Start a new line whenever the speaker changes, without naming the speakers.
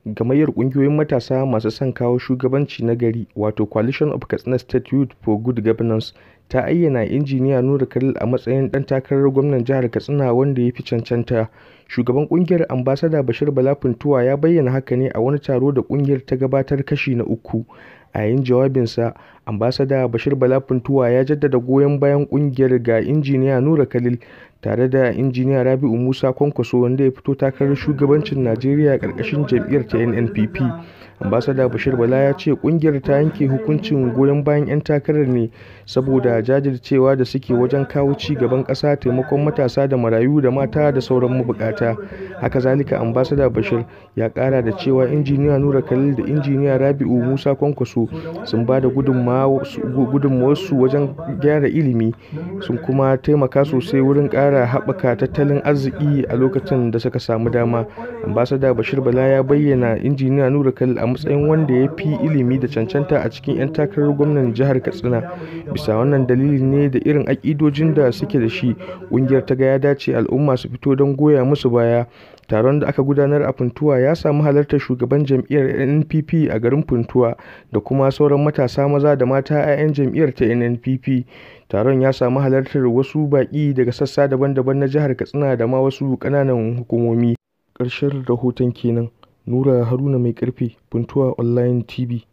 Gamayyar ƙungiyoyin matasa masu son kawo shugabanci na gari wato Coalition of Katsina State Youth for Good Governance ta ayyana Injiniya Nura Khalil a matsayin ɗan takarar gwamnan jihar Katsina wanda ya fi cancanta. Shugaban ƙungiyar Ambassador Bashir Bala Funtuwa ya bayyana haka ne a wani taro da ƙungiyar ta gabatar kashi na uku. A yayin jawabinsa, Ambassador Bashir Bala Funtuwa ya jaddada goyon bayan ƙungiyar ga Injiniya Nura Khalil tare da Injiniya Rabi'u Musa Kwankwaso wanda ya fito takarar shugabancin Najeriya ƙarƙashin jam'iyyar ta NNPP. Ambassador Bashir Bala ya ce ƙungiyar ta yanke hukuncin goyon bayan 'yan takarar ne saboda jajircewa da suke wajen kawo ci gaban ƙasa, taimakon matasa da marayu da mata da sauran mabukata. Haka zalika Ambassador Bashir ya ƙara da cewa Injiniya Nura Khalil da Injiniya Rabi'u Musa Kwankwaso sun ba da gudunmawarsu wajen gyara ilimi sun kuma taimaka sosai wurin ƙara haɓaka tattalin arziki a lokacin da suka samu dama. Ambassador Bashir Bala ya bayyana Injiniya Nura Khalil a matsayin wanda ya fi ilimi da cancanta a cikin 'yan takarar gwamnan jihar Katsina. Bisa wannan dalili ne da irin aƙidojin da suke da shi, ƙungiyar ta ga ya dace al'umma su fito don goya musu baya. Taron da aka gudanar a Funtuwa ya samu halartar shugaban jam'iyyar NNPP a garin Funtuwa da kuma sauran matasa maza da mata 'ya'yan jam'iyyar ta NNPP. Taron ya samu halartar wasu baƙi daga sassa daban-daban na jihar Katsina da ma wasu ƙananan hukumomi. Ƙarshen rahoton kenan. Nura Haruna Mai Ƙarfe, Funtuwa Online TV.